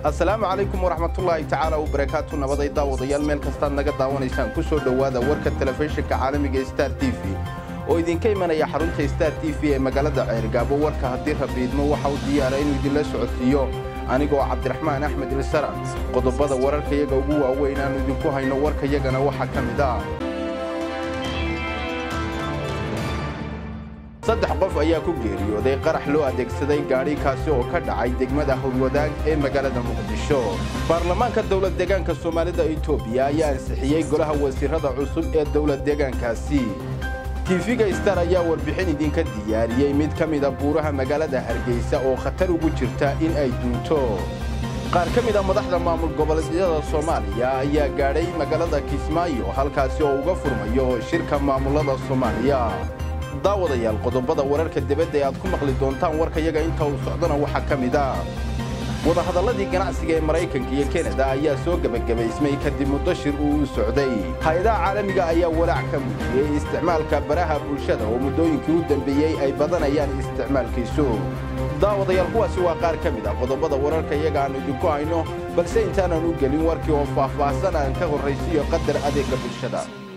assalaamu calaykum waraxmatullaahi tacaala wabarakaatu nabaday daawadayaal meel kastaad naga daawanaysaan ku soo dhowaada warka telefishinka caalamiga star t v oo idinka imanaya xarunta star t v ee magaalada ceergaabo warka haddii rabiidmo waxa uu diyaara inuu idinla socodsiiyo anigoo cabdiraxmaan axmed ilsara qodobada wararkayaga ugu waaweyn aanu idinku hayno warkayagana waxaa ka mid ah saddex qof ayaa ku geeriyooday qarax loo adeegsaday gaadhi kaasi oo ka dhacay degmada howlwadaag ee magaalada muqdisho baarlamaanka dowlad deegaanka soomaalida etoobiya ayaa ansixiyey golaha wasiirada cusub ee dowlad deegaankaasi tiifiga star ayaa warbixin idinka diyaariyey mid ka mida buuraha magaalada hargeysa oo khatar ugu jirta in ay duunto qaar ka mida madaxda maamul goboleedyada soomaaliya ayaa gaadhay magaalada kismaayo halkaasi oo uga furmayo shirka maamulada soomaaliya daawadayaal qodobada wararka dibadda ee aad ku maqli doontaan warkayaga inta uu socdona waxaa ka mid ah wadahadalladii ganacsiga ee maraykanka iyo kenada ayaa soo gebagabaysmay kadib muddo shir uu u socday hay-adaha caalamiga ayaa walaac ka muujiyey isticmaalka baraha bulshada oo muddooyinkii u dambeeyey ay badanayaan isticmaalkiisu daawadayaal kuwaasi waa qaar ka mid ah qodobada wararka iyaga aannu idinku hayno balse intaanan u gelin warkii oo faahfaahsan aan ka horraysiiyo qadar adeegga bulshada